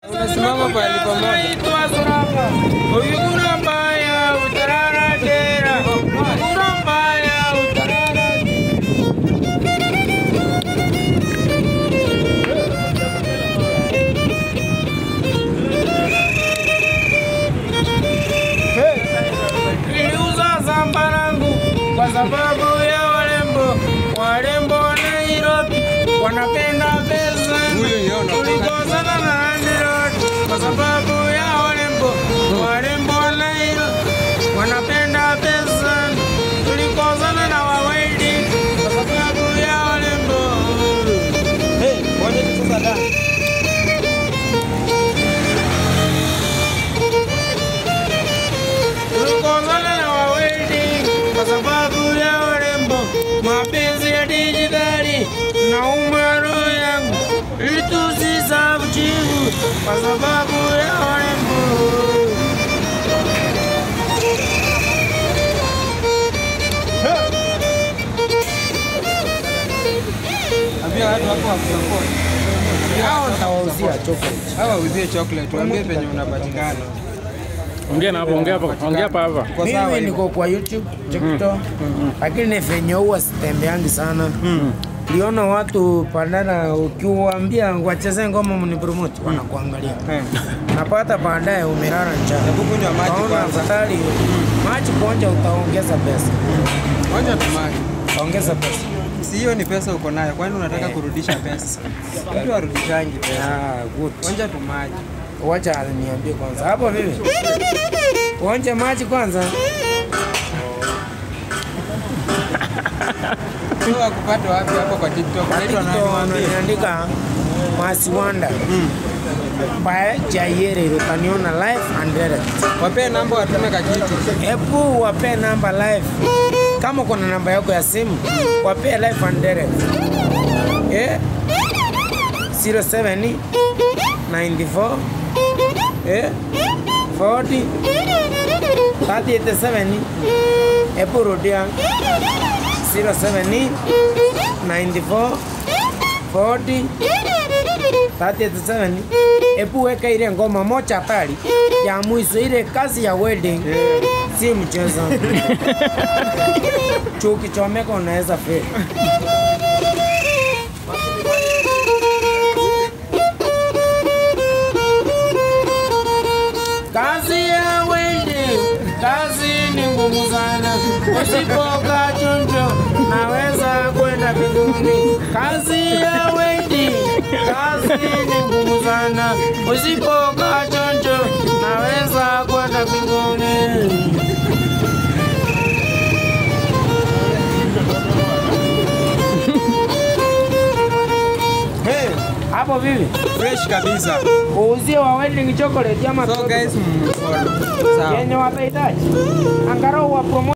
Unasimama pahali pamoja. Uyugura mbaya utarara tera. Uyugura mbaya utarara Niliuza zambarangu kwa sababu ya warembo. Warembo wa Nairobi wanapenda pesa. Huyu niona. Tulikozana na landlord kwa sababu ya warembo. Warembo wa Nairobi wanapenda pesa. Tulikozana na wawaidi kwa sababu ya warembo. Hey, waje tu sasa da. Tulikozana na wawaidi kwa sababu ya warembo. Mapenzi ya dijitali na umaro yangu ili tusisahau jibu kwa sababu ya warembo. Ambia watu hapo wakusupport. Hao nitawauzia chocolate. Hawa uzie chocolate, waambie penye unapatikana. Ongea na hapo, ongea hapo, ongea hapa hapa. Uko sawa Mimi hivyo? niko kwa YouTube, TikTok, lakini venye huwa sitembeangi sana. Liona watu pandana, ukiwaambia wacheze ngoma mnipromote, wanakuangalia. Eh. Napata baadaye umelala njaa. Hebu kunywa maji Kaona kwanza. afadhali maji kuonja, utaongeza pesa, Onja tu maji. utaongeza pesa. Si hiyo ni pesa uko nayo, kwani unataka kurudisha pesa? Mtu arudishangi pesa. Ah, good. Onja tu maji. Wacha niambie kwanza hapo vipi? Uonje maji kwanza. Sio wakupata wapi hapo kwa TikTok? Unaitwa nani waambie? Niandika Masiwanda by Jayere, utaniona live and direct. Wapee namba watume kakitu. Hebu wape namba live, kama kuna namba yako ya simu wape live and direct. Eh? 07 94 eh 40 387 Hebu rudia 07 94 40 387 Hebu weka ile ngoma moja hatari ya mwisho, ile kazi ya wedding si mchezo. Chuki chomeka unaweza feli. Kazi ya wedding, kazi ni ngumu sana. Usipokaa chonjo, naweza kwenda mbinguni. Kazi ya wedding, kazi ni ngumu sana. Usipokaa chonjo, naweza kwenda mbinguni. Hey, Hapo vipi? fresh kabisa. Uuzie wa wedding chocolate ama So guys, mfollow. Sawa. yenye watahitaji, angalau wa promote